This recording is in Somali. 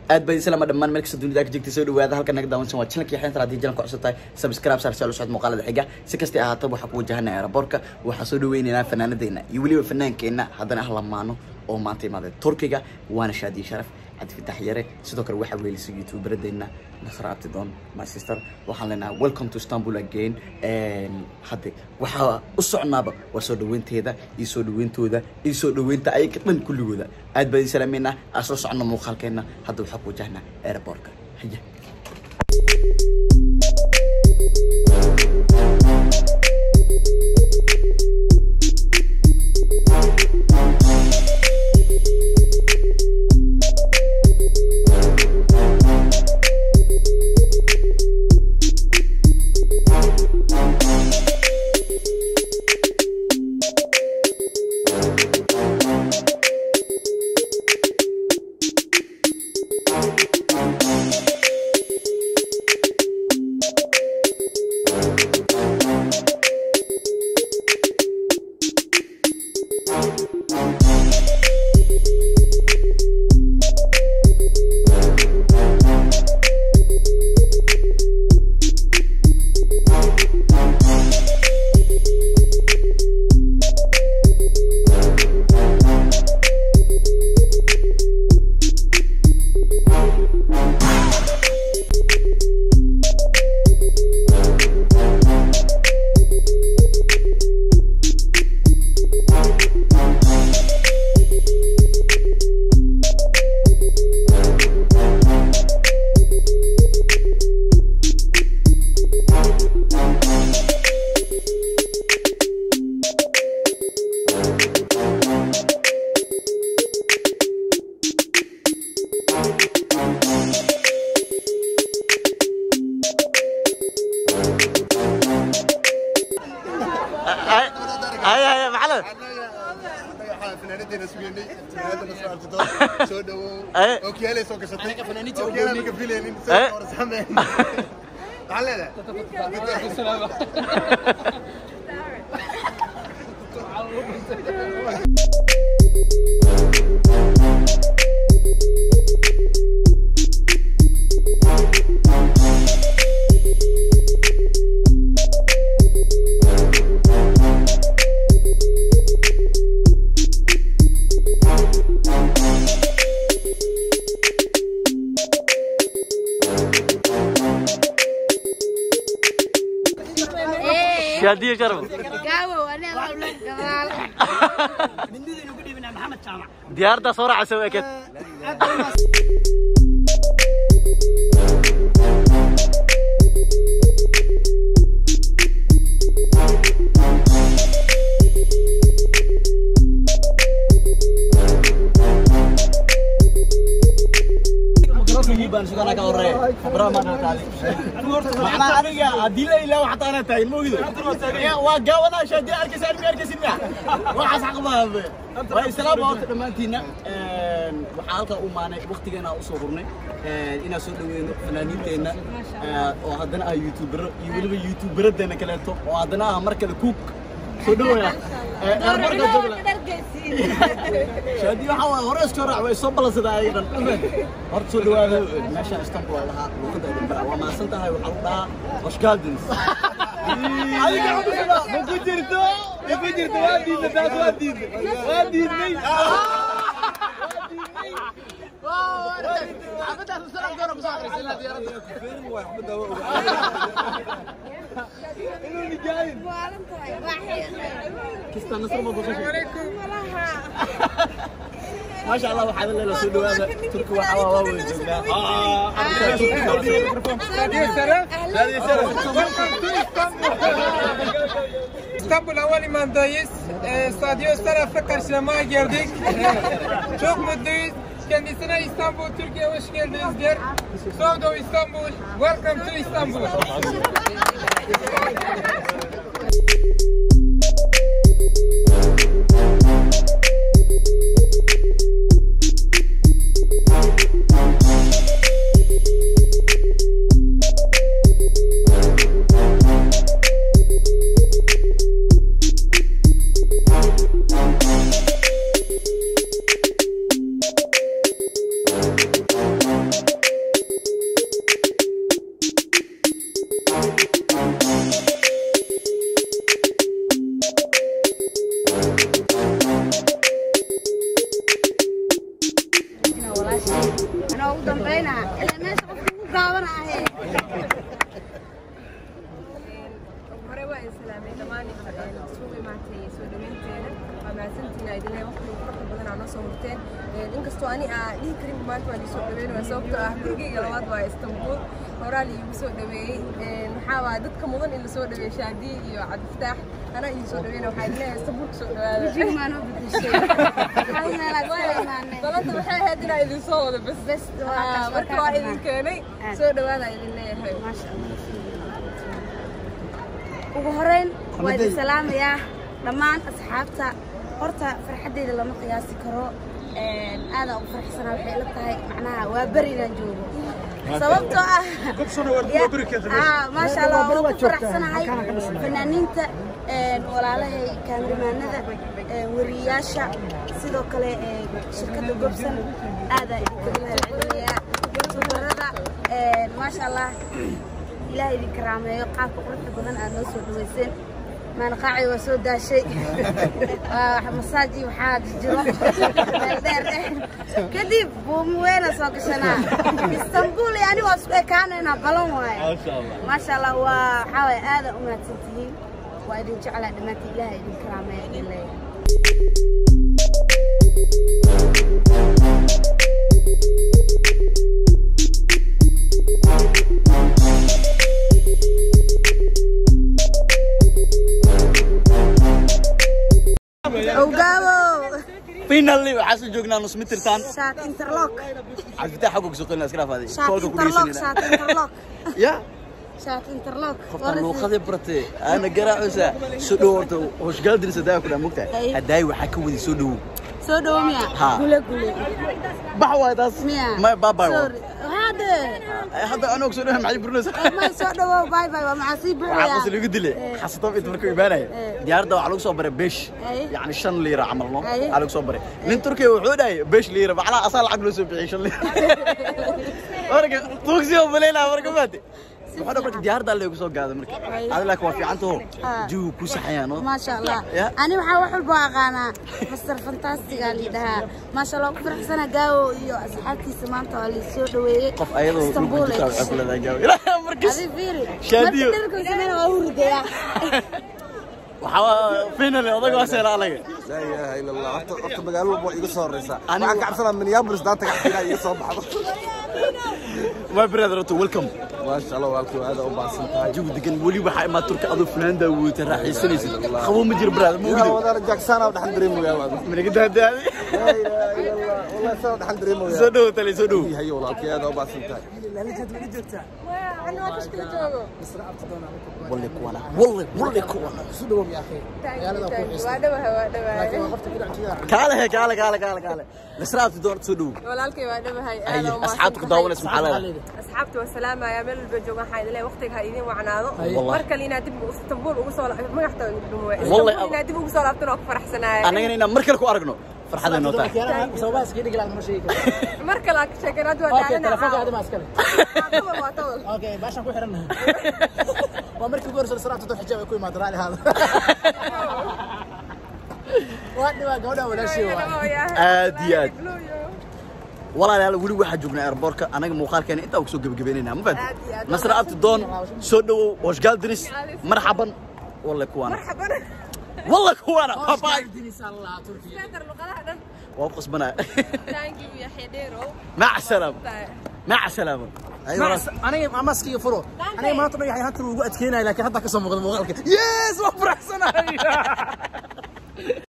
aad baa islaama dhammaan meel kasta dunida ka jirtay soo dhawaada halkan naga daawansan waa channelkii xeynta haddii jalanka cusub tahay subscribe saar si aad u socod muuqaalada xiga si kastay ahaataba waxaa ku wajahana aeroboortka waxaa soo dhaweynaynaa fanaanadeena iyo weliba fanaankeenna haddana ah lamaano oo maanta imaaday turkiga waana shaadiye sharaf cabdifitax yare sidoo kale waxaa weelisay youtuberadeenna nasra abtidoon my sister waxaan leenahay welcome to istanbul again hadde waxaa u socnaaba waa soo dhaweynteeda iyo soo dhaweyntooda iyo soo dhaweynta ayaga dhan kulligooda aad baa idin salaameynaa aan soo socno muuqaalkeenna hadda waxaa ku wajahnaa aeroboortka haya haya haya maxamed fanaanadeena sugeynay fanaanada nasra artidoon soo dhawow Eh. ookiyaalay soo gashatay ookiyaalaa laga filaynin Eh. soo sameyn maxaa leedahay shaadiye sharaf Gabo, أنا والله جمال. diyaarada soo raacaysa waa ekeed baan suganaa ka horeeya macnaa aniga haddii la ilaawo xataa anaa taagin ma ogido waa gaawanaa shaadiye arkaysa armi arkaysin miya waxaas xaq maabe waa islaam baa horta dhammaantiinna waxaa halkaa u maanay waktigeena usoo hurnay inaan soo dhaweyno fanaaniinteenna oo haddana ah youtubero iyo weliba youtuberadeenna kaleeto oo haddana ah mar kale kuuk soo dhawaya airportka jogla shaadi waxaa waaye hore iska raac way soo balansadaa ayaga dhan horta soo dhawaada meeshaan istanbul waa lahaa luuqada edinbara waa mahadsan tahay waxaa lagu dhahaa oshgardens adiga cudurkada ma ku jirto ma ku jirto waa diidna taas waa diidna waa diidnay inuu nijaayin kista nasr ma baqashay ما شاء الله وحاذا الليلة سودو هذا تركي وحوا واو جوجنا İstanbul Havalimanı'ndayız. Ee, Stadyos tarafta karşılamaya geldik. Ee, çok mutluyuz. Kendisine İstanbul, Türkiye hoş geldiniz der. Sovdo İstanbul. Welcome to İstanbul. anaa ugu dambaynaa ilaa meesha qofka ugu gaabana ahee hore waa islaamay dhammaan isugu imaatay soo dhaweynteeda waa mahadsantihiin ay dileen waqti farta badan aa noo soo hurteen inkastoo ani aa dhihi karin maanta waa lisoo dhaweynaya sababtoo ah gurigeyga labaad waa istanbul horaa liigu soo dhaweeyey maxaa waa dadka mudan in lasoo dhaweeyo shaadiye iyo cabdiftaax anaa idin soo dhaweynaya waxaa idin leeyahay istanbul kusoo dhawaada jigmaan u bedeshay hal meelaad ka imaanay balanta waxay ahayd inaa idin soo wado bes bes waa Ah, kaas marka waa idin keenay soo dhawaada idin leeyahay maasha allah ugu horeyn waa idin salaamayaa dhammaan asxaabta horta farxaddeyda lama qiyaasi karo aadaan ugu faraxsanaa waxay ila tahay macnaha waa beri inaan joogo sababtoo ah Ah, maasha allah waan ku faraxsanahay fanaaniinta walaalahay kaamirimaanada weriyayaasha sidoo kale ee, shirkadda gobsan aadaan idinkaga mahadcelinayaa youtuberada maasha allah ilaah idin karaameeyo qaabka quruxda badan aad noo soo dhaweyseen maalqaaci waa soo daashay Waa masaaji waxaa jiro meel dheer eh kadib buumi weyna soo gashanaa istanbul iyo aniga waa isku ekaanaynaa balan waaye maasha allah waa waxaa waaye aada u mahadsan tihiin waa idin jeclaa dhammaantiin ilaah idin karaameeya idin leeyahay ogaabo finally waxaa soo joognaa nus mitirtaan shaat interlock cabdifitaax xagga ku soo qeynaa iska dhaafaday shaat koolka ku interlock dhegeysanayna shaat interlock ya shaat interlock qoftaan luuqadii baratay aana garaacaysa soo dhow horta hoshgaaldinisa daa ku dhaa mogtahay Ay. haddaay waxaa ka wadi soo dhowow soo dhowo miya Ha. gule gule bax waay taas miya may baabay Sorry. hade hadda anoo soo dhow maxay burinaysa may soo dhowo bye bye waa maxaa sii waxaa buuxaya qosol igu dilay Eh. xasatob inta markuu imaanaya Eh. diyaaradda waxaa lagu soo baray beesh Ay. yacni shan liira camal no Ay. waxaa lagu soo baray nin turkiya wuxuu dhahay beesh liira macnaha asaa lacag loo soo bixiyay shan liira marka tuugsi oo maleynaa marka maate wuxuu dha marka diyaaradda lagu soo gaaday marka Ay. adi laakiin waa fiican taho Ah. jigu ku saxayaan no maasha allah Ya. ani waxaa wax walba aqaanaa master fantastiga lidhahaa maasha allah ku faraxsana gaawo iyo asxaabtiisa maanta waa laisoo dhaweeyey qof ayadoo dhulka Istanbul jirta ay waxay ku leedahay gaabi ilaa markas adi fiiri Shaadiyo. marka dharka sameyna waa hurdayaa waxaa finally odaga waa seela anaga لا اله الا الله horta horta magaalo walba waa iga soo horeysa Anigu- waxaan ka cabsanaa minneapolis daanta gaxtiina iga soo baxdo my brother to welcome maasha allah walaalkii waa aad u baahsan tahay jigu degan weli waxaa imaa turka adoo funaandaa weyta raaxaysanaysid qabo ma jiro brother ma yaa ogdi wadaana jacksaana dhaxan dareemoyaa waad managa daadaadi لا اله الا الله والله saa dhaxan dareemoyaa soo dhowo tale soo dhowo yahay walaalkii aad u baahsan tahay ana waa kashkala joogo walle kuwana walle walle kuwana waa dhawaha waa dhawahay kaale he kaale kaale kaale kaale nasraabti doon soo dhowo walaalkay waa dhawahay ay aad u asxaabta ku daawanaysa maxaa leedahay asxaabta waa salaamaya meel walba jooga waxaa idin leeyahay waqtiga ha idin wacnaado Wallahi. mar kale inaad dib istanbul ugu soo la- magaxta dhumo Wallahi, istanbul inaad dib ugu soo laabtan waa ku faraxsanaaya annagana inaan mar kale ku aragno farxaday noo tahay mar kale aad ka sheekeen hadda waa daalana tawal waa tawal waa markii ugu horeysa salaatu dad xijaab ay ku imaado raali haada waa dhawaa gabadha walaashii waa aad iyo aad walaalayaal weli waxaa joognaa airbortka anaga muuqaalkeena intaa ku soo gebagabeynayna ma Aad iyo fahanti aad. nasra abti doon soo dhowow hoshgaal diris marxaban walle kuwana marxaban walle kuwana babaay seetar luqadaha dhan waa ku qasbanaya thank you ya xidheerow maca salaam maca salaama aniga maskiga furo aniga maanta dhagax hanta ugu adkeenaya laakiin hadda ka soo muuqda muuqaalka yes waa faraxsanahay